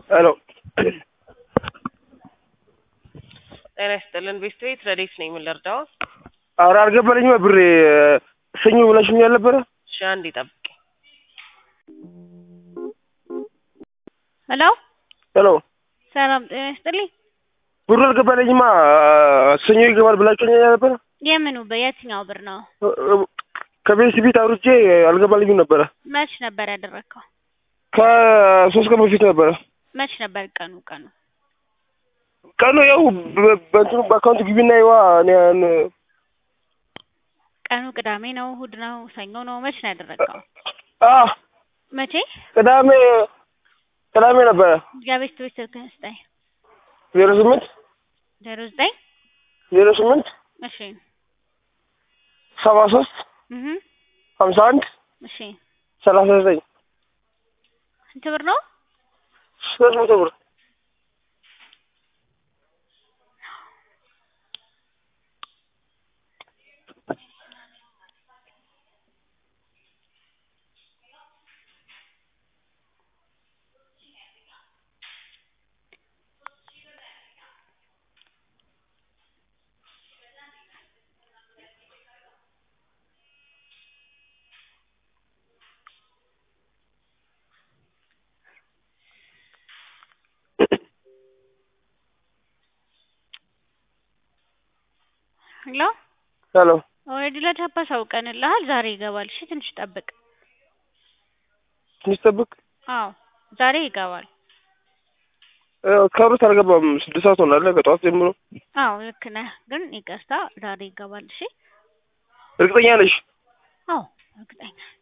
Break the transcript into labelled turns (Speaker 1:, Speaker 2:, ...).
Speaker 1: ሄሎ
Speaker 2: ጤና ይስጥልን ቤስት ቤት ረዴት ነኝ። ምን ልርዳው?
Speaker 1: ኧረ አልገባልኝም ብሬ ሰኞ ብለሽኝ አልነበረ?
Speaker 2: እሺ አንዴ ጠብቂ።
Speaker 3: ሄሎ
Speaker 1: ሄሎ
Speaker 3: ሰላም ጤና ይስጥልኝ።
Speaker 1: ብሩ አልገባልኝማ ሰኞ ይገባል ብላችሁኝ አልነበረ?
Speaker 3: የምኑ በየትኛው ብር ነው?
Speaker 1: ከቤት ቤት አውርቼ አልገባልኝም ነበረ።
Speaker 3: መች ነበር ያደረግከው?
Speaker 1: ከሶስት ቀን በፊት ነበረ።
Speaker 3: መች ነበር ቀኑ ቀኑ?
Speaker 1: ቀኑ ያው በ- በእንትኑ በአካውንት ግቢና ይዋ እኔ ያን-
Speaker 3: ቀኑ ቅዳሜ ነው፣ እሑድ ነው፣ ሰኞ ነው? መች ነው ያደረግከው?
Speaker 1: አ
Speaker 3: መቼ?
Speaker 1: ቅዳሜ ቅዳሜ ነበረ
Speaker 3: የቤት ቤት ስልክህን ስጠኝ።
Speaker 1: ዜሮ ስምንት
Speaker 3: ዜሮ ዘጠኝ
Speaker 1: ዜሮ ስምንት
Speaker 3: እሺ
Speaker 1: ሰባ ሶስት
Speaker 3: እህ
Speaker 1: ሀምሳ አንድ
Speaker 3: እሺ
Speaker 1: ሰላሳ ዘጠኝ
Speaker 3: ስንት ብር ነው?
Speaker 1: ሶስት መቶ ብር
Speaker 3: ሄሎ
Speaker 1: ሄሎ
Speaker 3: ኦልሬዲ ለቻፓ አሳውቀንልሃል። ዛሬ ይገባል። እሺ ትንሽ ጠብቅ።
Speaker 1: ትንሽ ጠብቅ።
Speaker 3: አዎ ዛሬ ይገባል።
Speaker 1: ከሩት አልገባም። ስድስት ሰዓት ሆናለ ከጠዋት ጀምሮ።
Speaker 3: አዎ ልክ ነህ፣ ግን ይቅርታ ዛሬ ይገባል። እሺ
Speaker 1: እርግጠኛ ነሽ?
Speaker 3: አዎ እርግጠኛ